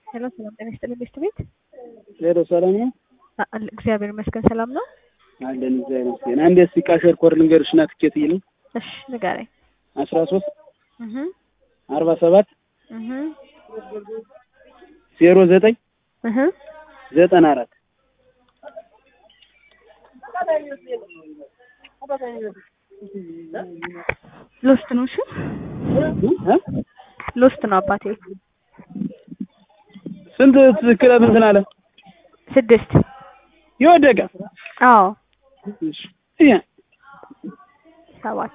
ሄሎ ሰላም ጤና ይስጥልኝ ቤስት ቤት ሄሎ ሰላም ነው አ- አለ- እግዚአብሔር ይመስገን ሰላም ነው። አለን እግዚአብሔር ይመስገን። አንዴ እስኪ ካሸር ኮድ ልንገርሽ እና ትኬት ይልኝ እሺ ንገረኝ። አስራ ሶስት እህ አርባ ሰባት እህ ዜሮ ዘጠኝ እህ ዘጠና አራት ሎስት ነው። እሺ ሎስት ነው አባቴ። ስንት ክለብ እንትን አለ ስድስት የወደቀ አዎ እሺ ያ ሰባት